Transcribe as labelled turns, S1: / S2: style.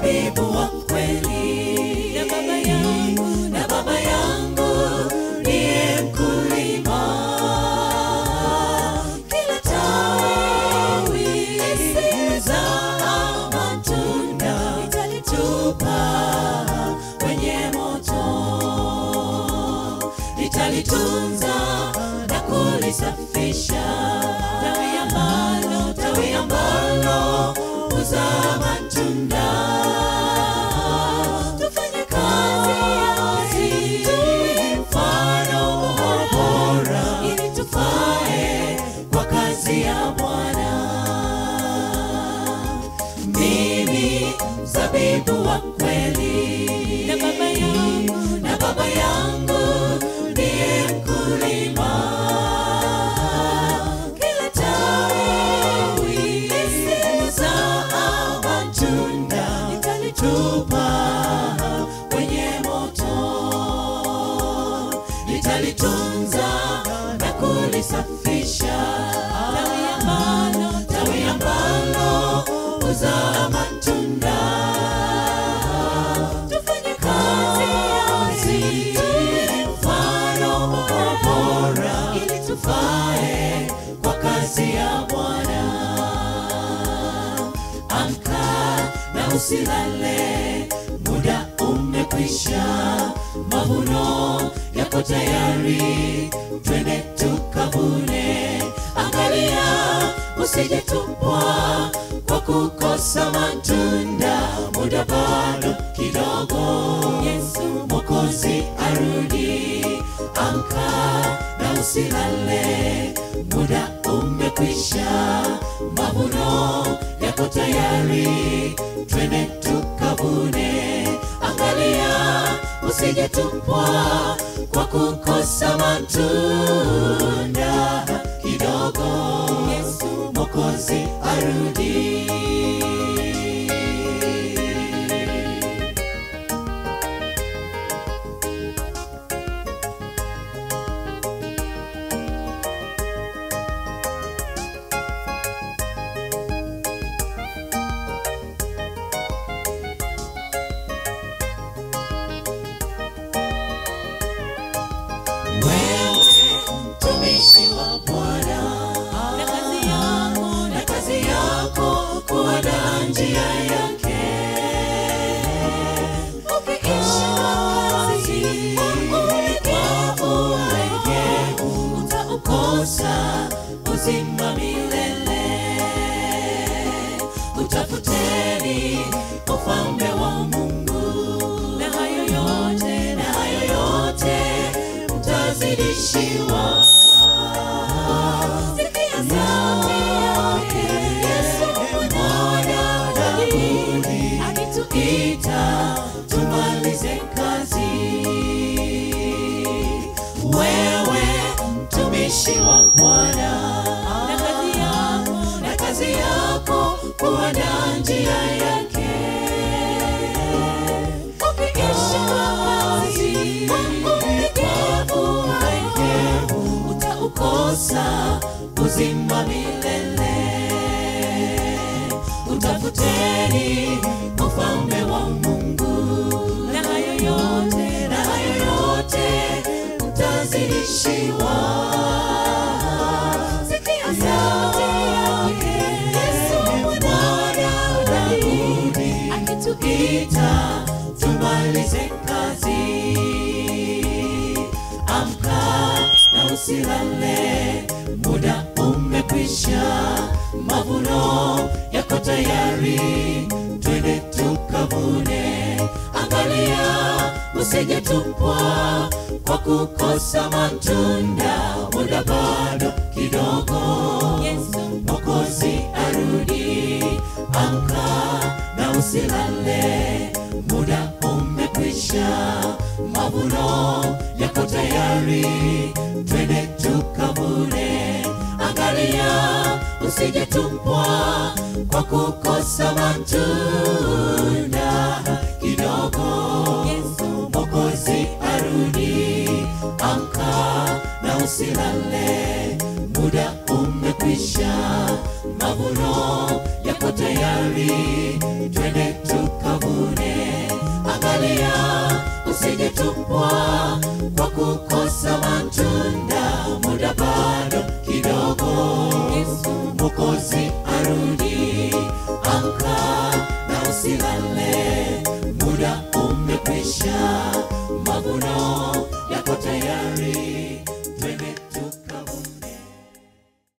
S1: mzabibu wa kweli
S2: na baba yangu
S1: na baba yangu ndiye mkulima kila tawi lisizaa matunda nitalitupa kwenye moto nitalitunza na kulisafisha tawi ambalo tawi ambalo huzaa matunda tufanye kazi tuwe mfano bora ili tufae kwa kazi ya Bwana mimi mzabibu wa kweli
S2: na baba yangu
S1: na baba yangu ndiye mkulima kila tawi lisizaa matunda nitalitupa kwenye moto nitalitunza na kulisafisha
S2: tawi ambalo
S1: tawi ambalo huzaa matunda tufanye kazi tuwe mfano bora ili tufae kwa kazi ya Bwana amka na usilale muda umekwisha mavuno yako tayari twende tukavune angalia usijetupwa kwa kukosa matunda muda bado kidogo yesu mokozi arudi amka na usilale muda umekwisha mavuno yako tayari twende tukavune angalia usijetupwa kwa kukosa matunda kidogo yesu mokozi arudi wewe mtumishi wa Bwana
S2: na kazi yangu
S1: na kazi yako kuandaa njia yake ukiishi kazi kwa ulegevu utaukosa uzima milele utafuteni ufalme wa Mungu
S2: na hayo yote
S1: na hayo yote mtazidishiwa. Sikia sauti yake Yesu mwana wa Daudi akituita tumalize kazi. Wewe mtumishi wa Bwana
S2: na kazi yangu
S1: na kazi yako kuandaa njia yake ukiishi kazi kwa ulegevu utaukosa uzima milele utafuteni ufalme wa Mungu
S2: na hayo yote
S1: na hayo yote mtazidishiwa. Sikia sauti yake Yesu mwana wa Daudi akituita tumalize kazi. Amka na usilale, muda umekwisha, mavuno yako tayari, twende tukavune. Angalia usijetupwa kwa kukosa matunda, muda bado kidogo.
S2: Yesu
S1: Mwokozi arudi, amka na usilale, muda umekwisha, mavuno yako tayari, twende tukavune. Angalia usijetupwa kwa kukosa matunda kidogo.
S2: Yesu
S1: Mwokozi arudi, amka na usilale, muda umekwisha, mavuno yako tayari, twende tukavune. mwokozi arudi amka na usilale muda umekwisha mavuno yako tayari